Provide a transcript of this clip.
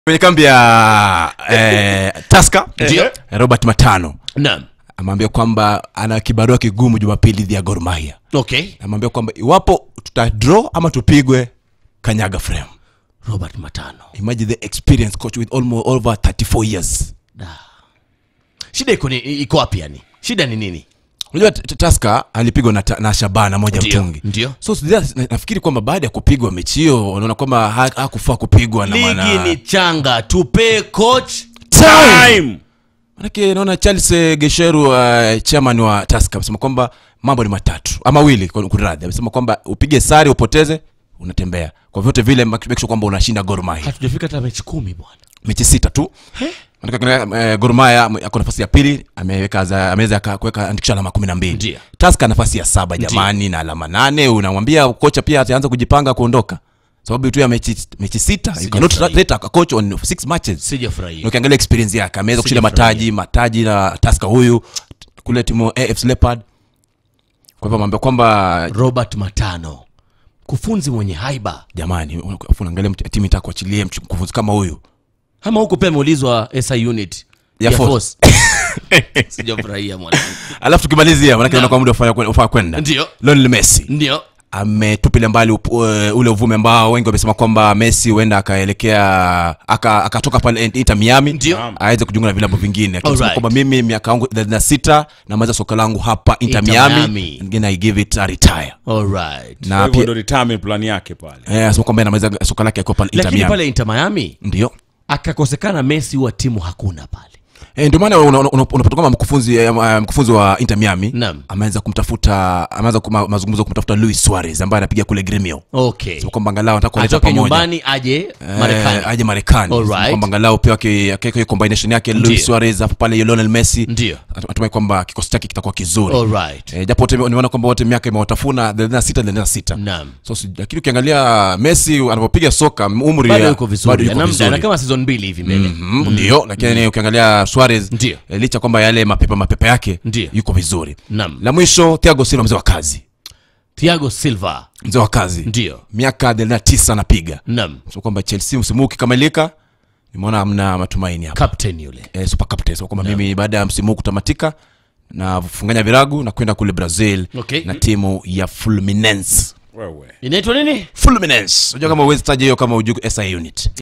kwenye kambi ya eh, taska Ndio. robert matano naam amwambia kwamba ana kibarua kigumu jumapili dhidi ya Gor Mahia okay amwambia kwamba iwapo tuta draw ama tupigwe kanyaga frame robert matano imagine the experience coach with almost over 34 years shida iko ni- iko wapi yani shida ni nini unajua T- T- taska alipigwa na, Ta- na shabana moja Ndio, mtungi ndio. so sija- na- nafikiri kwamba baada ya kupigwa mechi hiyo unaona kwamba ha- hakufaa kupigwa na ligi maana ni changa tupe coach time manake naona charles eh, gesheru uh, chairman wa taska amesema kwamba mambo ni matatu ama wili kuradhi amesema kwamba upige sare upoteze unatembea kwa vyote vile make make sure kwamba unashinda Gor Mahia hatujafika hata mechi kumi bwana mechi sita tu Manake ukiangalia, eh, Gor Mahia m- ako nafasi ya pili ameweka za- ameweza aka- kuweka andikisha alama kumi na mbili Ndio. taska nafasi ya saba jamani na alama nane unamwambia kocha pia ataanza kujipanga kuondoka sababu tu ya mechi, mechi sita you cannot Sijafurahi. rate a coach on six matches na sijafurahia ukiangalia experience yake ameweza kushinda Sijafurahia. mataji mataji na taska huyu kule timu AFC Leopard kwa hivyo amwambia kwamba robert matano kufunzi mwenye haiba jamani alafu unaangalia mtu- timu itaka kuachilia mchu- mkufunzi kama huyu ama huko pia ameulizwa si unit Ya force. force. sijafurahia mwanangu alafu tukimalizia manake Naam. naona kwa muda ufaa- ufaa kwenda ndio Lionel Messi ndio ametupilia mbali up, uh, ule uvume ambao wengi wamesema kwamba Messi huenda akaelekea aka- akatoka pale Inter Miami Ndio. aweze kujiunga na vilabu vingine akisema Alright. kwamba mimi miaka yangu 36 namaliza soka langu hapa Inter, Inter Miami, Miami. Again I give it a retire alright na Kwa hivyo pia ndo retirement plan yake pale eh, anasema kwamba anamaliza soka lake akiwa pale Inter lakini Miami pale inter miami ndio akakosekana messi huwa timu hakuna pale Eh, ndio maana una- una- una- unapata kwamba mkufunzi eh, eh, mkufunzi wa Inter Miami Naam. ameanza kumtafuta ameanza kuma- mazungumzo kumtafuta Luis Suarez ambaye anapiga kule Gremio okay Sema kwamba angalau anataka kuleta atoke pamoja nyumbani aje Eh, marekani aje Marekani Alright. Sema kwamba angalau pia aki- akiweka hiyo combination yake Ndio. Luis Suarez hapo pale Lionel Messi ndio natumai kwamba kikosi chake kitakuwa kizuri alright eh, japo wote nimeona kwamba wote miaka imewatafuna 36 36 naam so si- lakini ukiangalia Messi anapopiga soka umri bado ya- yuko bado vizuri yuko ana muda, vizuri. ana kama season mbili hivi mbele Mhm, ndio lakini ukiangalia Suarez Ndio. eh, licha kwamba yale mapepa mapepa yake Ndio. yuko vizuri naam la mwisho Thiago Silva mzee wa kazi thiago silva mzee wa kazi ndio miaka 39 anapiga naam so kwamba Chelsea msimu huu ukikamilika nimeona hamna matumaini hapa captain yule eh, super captain so kwamba mimi baada ya msimu huu kutamatika na funganya viragu na kwenda kule Brazil Okay. na timu ya Fluminense wewe inaitwa nini Fluminense unajua kama uwezi taja hiyo kama ujuku SI unit